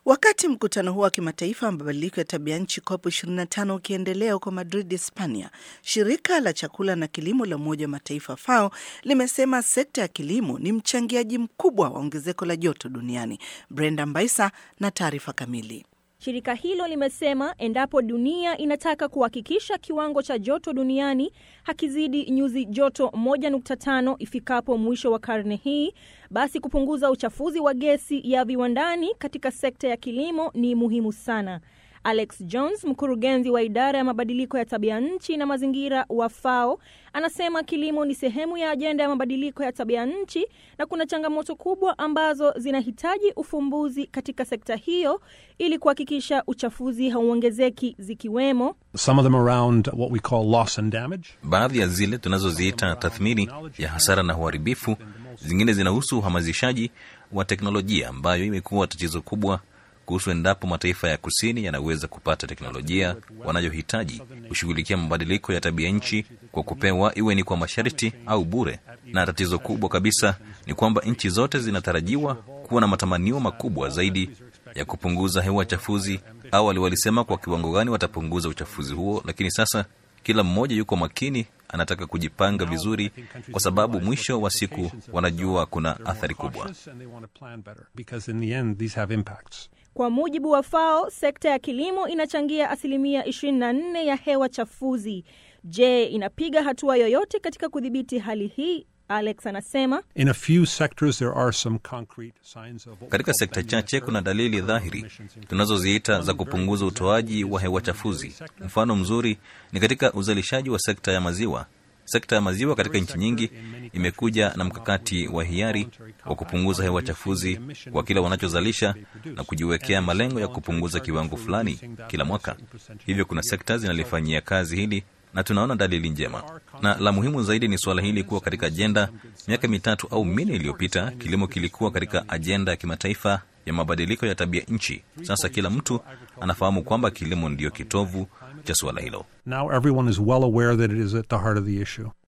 Wakati mkutano huo wa kimataifa wa mabadiliko ya tabia nchi COP 25 ukiendelea huko Madrid, Hispania, shirika la chakula na kilimo la Umoja wa Mataifa FAO limesema sekta ya kilimo ni mchangiaji mkubwa wa ongezeko la joto duniani. Brenda Mbaisa na taarifa kamili. Shirika hilo limesema endapo dunia inataka kuhakikisha kiwango cha joto duniani hakizidi nyuzi joto 1.5 ifikapo mwisho wa karne hii, basi kupunguza uchafuzi wa gesi ya viwandani katika sekta ya kilimo ni muhimu sana. Alex Jones, mkurugenzi wa idara ya mabadiliko ya tabia nchi na mazingira wa FAO, anasema kilimo ni sehemu ya ajenda ya mabadiliko ya tabia nchi na kuna changamoto kubwa ambazo zinahitaji ufumbuzi katika sekta hiyo ili kuhakikisha uchafuzi hauongezeki zikiwemo Some of them around what we call loss and damage. baadhi ya zile tunazoziita tathmini ya hasara na uharibifu. Zingine zinahusu uhamasishaji wa teknolojia ambayo imekuwa tatizo kubwa kuhusu endapo mataifa ya kusini yanaweza kupata teknolojia wanayohitaji kushughulikia mabadiliko ya tabia nchi kwa kupewa, iwe ni kwa masharti au bure. Na tatizo kubwa kabisa ni kwamba nchi zote zinatarajiwa kuwa na matamanio makubwa zaidi ya kupunguza hewa chafuzi. Awali walisema kwa kiwango gani watapunguza uchafuzi huo, lakini sasa kila mmoja yuko makini, anataka kujipanga vizuri, kwa sababu mwisho wa siku wanajua kuna athari kubwa. And they want to plan better because in the end these have impacts. Kwa mujibu wa FAO, sekta ya kilimo inachangia asilimia 24 ya hewa chafuzi. Je, inapiga hatua yoyote katika kudhibiti hali hii? Alex anasema In a few sectors there are some concrete signs of what we Katika call sekta bending chache the kuna curve. dalili dhahiri tunazoziita za kupunguza utoaji wa hewa chafuzi. Mfano mzuri ni katika uzalishaji wa sekta ya maziwa. Sekta ya maziwa katika nchi nyingi imekuja na mkakati wa hiari wa kupunguza hewa chafuzi kwa kila wanachozalisha na kujiwekea malengo ya kupunguza kiwango fulani kila mwaka. Hivyo kuna sekta zinalifanyia kazi hili na tunaona dalili njema, na la muhimu zaidi ni suala hili kuwa katika ajenda. Miaka mitatu au minne iliyopita, kilimo kilikuwa katika ajenda ya kimataifa ya mabadiliko ya tabia nchi. Sasa kila mtu anafahamu kwamba kilimo ndiyo kitovu cha suala hilo. Now everyone is well aware that it is at the heart of the issue.